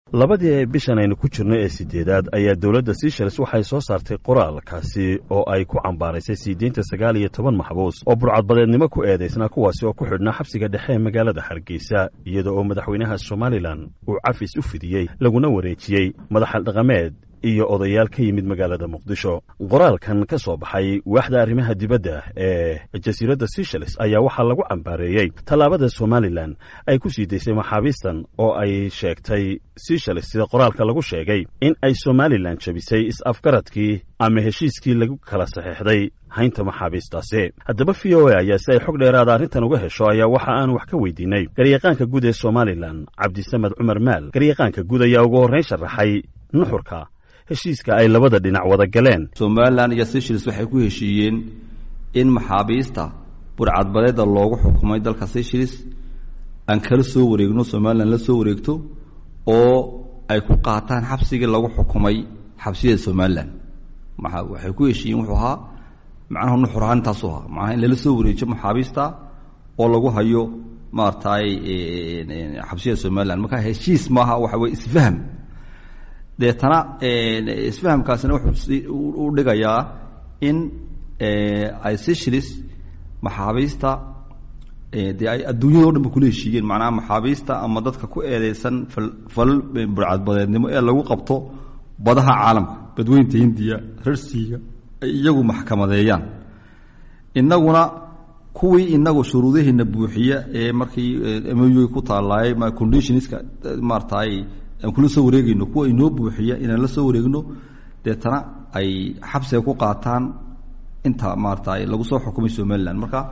labadii bishan aynu ku jirno ee sideedaad ayaa dowladda seychelles waxay soo saartay qoraalkaasi oo ay ku cambaaraysay sii deynta sagaal iyo toban maxbuus oo burcadbadeednimo ku eedaysnaa kuwaasi oo ku xidhnaa xabsiga dhexe ee magaalada hargeysa iyada oo madaxweynaha somalilan uu cafis u fidiyey laguna wareejiyey madaxal dhaqameed iyo odayaal ka yimid magaalada muqdisho qoraalkan ka soo baxay waaxda arrimaha dibadda ee jasiiradda seychelles ayaa waxaa lagu cambaareeyey tallaabada somalilan ay ku sii daysay maxaabiistan oo ay sheegtay seychelles sida qoraalka lagu sheegay in ay somalilan jabisay is-afgaradkii ama heshiiskii lagu kala saxeexday haynta maxaabiistaasi haddaba v o a ayaa si ay xog dheeraada arrintan uga hesho ayaa waxa aan wax ka weydiinay garyaqaanka guud ee somalilan cabdisamed cumar maal garyaqaanka guud ayaa ugu horrayn sharaxay nuxurka heshiiska ay labada dhinac wada galeen somalilan iyo seychelles waxay ku heshiiyeen in maxaabiista burcadbadeeda loogu xukumay dalka seychelles aan kala soo wareegno somalilan la soo wareegto oo ay ku qaataan xabsigii lagu xukumay xabsiyada somalilan maa waxay ku heshiiyeen wuxuu ahaa macnaha nuxur ahaan intaasu ahaa macnaha in lala soo wareejiyo maxaabiista oo lagu hayo maaragtay xabsiyada somalilan marka heshiis maaha waxa weye isfahm deetana isfahamkaasina wuxuu u dhigayaa in ay seychelles maxaabiista dee ay adduunyada o dhan ba kula heshiiyeen macnaha maxaabiista ama dadka ku eedeysan falal burcadbadeednimo ee lagu qabto badaha caalamka badweynta hindiya rarsiiga ay iyagu maxkamadeeyaan innaguna kuwii inagu shuruudaheena buuxiya ee markii moy ku taalaayay conditionska maaratay aan kula soo wareegayno kuwa inoo buuxiya inaan la soo wareegno deetana ay xabsiga ku qaataan inta maarata lagu soo xukumay somalilan marka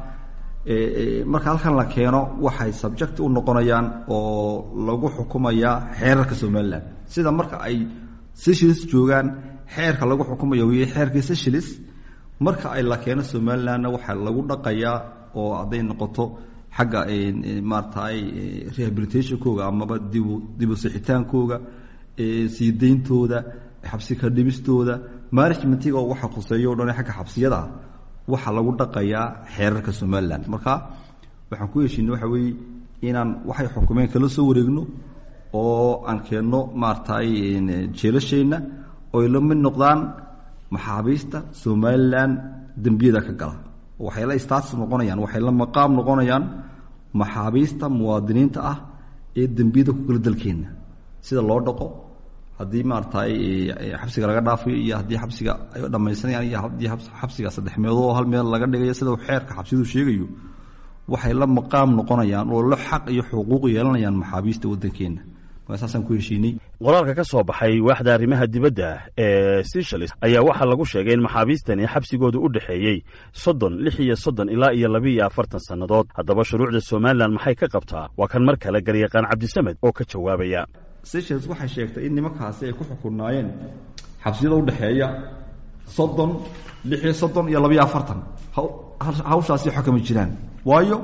marka halkan la keeno waxay subject u noqonayaan oo lagu xukumayaa xeerarka somalilan sida marka ay seychelles joogaan xeerka lagu xukumaya wey xeerkii seychelles marka ay la keeno somalilanna waxaa lagu dhaqayaa oo hadday noqoto xagga maaratay rehabilitationkooga amaba dibu dibu sixitaankooga sii deyntooda xabsi ka dhibistooda managementiga waxa khuseeyo o dhan xagga xabsiyada waxaa lagu dhaqayaa xeerarka somalilan marka waxaan ku heshiinay waxa weeye inaan waxay xukumeen kala soo wareegno oo aan keenno maaratay jeelasheenna oy la mid noqdaan maxaabiista somalilan dembiyada ka gala waxay la status noqonayaan waxay la maqaam noqonayaan maxaabiista muwaadiniinta ah ee dembiyada ku gala dalkeenna sida loo dhaqo haddii maaratay xabsiga laga dhaafayo iyo haddii xabsiga ay dhamaysanayaan iyo haddii xabsiga saddex meelood oo hal meel laga dhigayo sida xeerka xabsidu sheegayo waxay la maqaam noqonayaan oo la xaq iyo xuquuq yeelanayaan maxaabiista waddankeenna saasaan ku heshiinay qoraalka ka soo baxay waaxda arrimaha dibadda ee seychelles ayaa waxaa lagu sheegay in maxaabiistani xabsigooda u dhexeeyey soddon lix iyo soddon ilaa iyo laba iyo afartan sannadood haddaba shuruucda somalilan maxay ka qabtaa waa kan mar kale garyaqaan cabdisamed oo ka jawaabaya seychelles waxay sheegtay in nimankaasi ay ku xukunaayeen xabsiyada udhexeeya soddon lix iyo soddon iyo laba iyo afartan hawshaasi xukami jiraan waayo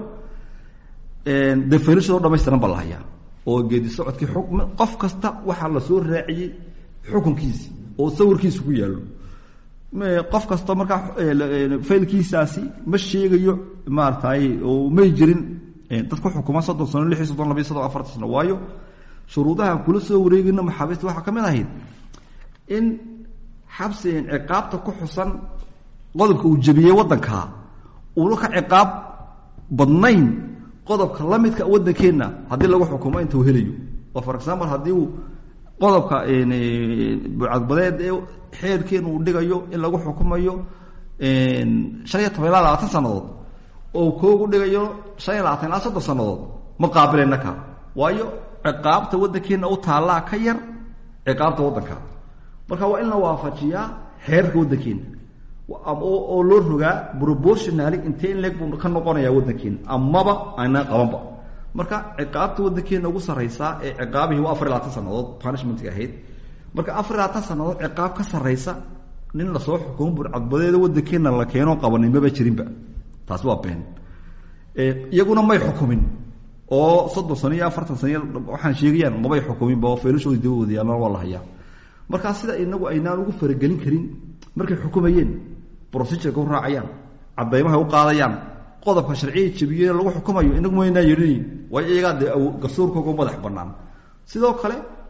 definishado dhamaystiran ba la hayaa oo geedi socodkii xukm qof kasta waxaa la soo raaciyey xukunkiisi oo sawirkiisa ku yaallo qof kasta markaa faylkiisaasi ma sheegayo maaratay oo may jirin dad ku xukuma soddon sano lix iyo soddon laba iyo soddon afartan sano waayo shuruudahaan kula soo wareegayno maxaabiista waxaa ka mid ahayd in xabsi ciqaabta ku xusan qodobka uu jebiyey waddankaa uuna ka ciqaab badnayn qodobka la midka waddankeenna haddii lagu xukumo inta uu helayo oo for example haddii uu qodobka bucadbadeed ee xeerkeena uu dhigayo in lagu xukumayo shan iyo toban ilaa labaatan sannadood oo koogu dhigayo shan iyo labaatan ilaa soddon sannadood ma qaabilayna ka waayo ciqaabta waddankeenna u taallaa ka yar ciqaabta waddanka marka waa in la waafajiyaa xeerarka waddankeena oo loo rogaa proportionally intee in leeg buu ka noqonayaa waddankeena amaba aynaan qabanba marka ciqaabta waddankeena ugu sarraysaa ee ciqaabihii waa afar iyo labaatan sannadood punishmentga ahayd marka afar iyo labaatan sannadood ciqaab ka sarraysa nin lasoo xukumo burcadbadeeda waddankeena la keeno qabanin maba jirinba taasi waa been iyaguna may xukumin oo soddon sano iyo afartan sano waxaan sheegayaan mabay xukuminba oo feelashoodii dabawooda yaalana waa la hayaa markaa sida inagu aynaan ugu faragelin karin markay xukumayeen procedureka u raacayaan cadaymahay u qaadayaan qodobka sharciya jebiyey lagu xukumayo inagu maynaa yeelinayn waayo iyagaa dee garsoorkooga madax bannaan sidoo kale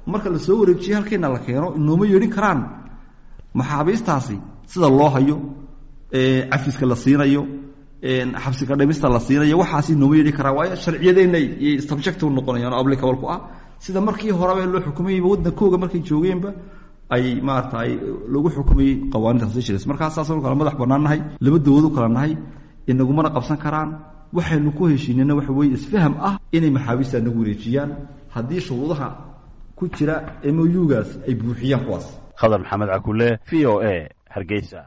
marka la soo wareejiyo halkayna la keeno inooma yeedhin karaan maxaabiistaasi sida loo hayo cafiska la siinayo xabsiga dhimista la siinayo waxaas inooma yeedhin karaan waayo sharciyadeenna iyo subject u noqonayaan oo applicable ku ah sida markii horeba loo xukumayeyba waddankooga markay joogeenba ay maarata ay lagu xukumayey qawaaniinta seychelles markaa saasanu kala madax bannaan nahay laba dowlad u kala nahay inagumana qabsan karaan waxaynu ku heshiinayna waxa weeye isfaham ah inay maxaabiista nagu wareejiyaan haddii shuruudaha ku jira m o u gaas ay buuxiyaan kuwaas khadar maxamed cakule v o a hargeysa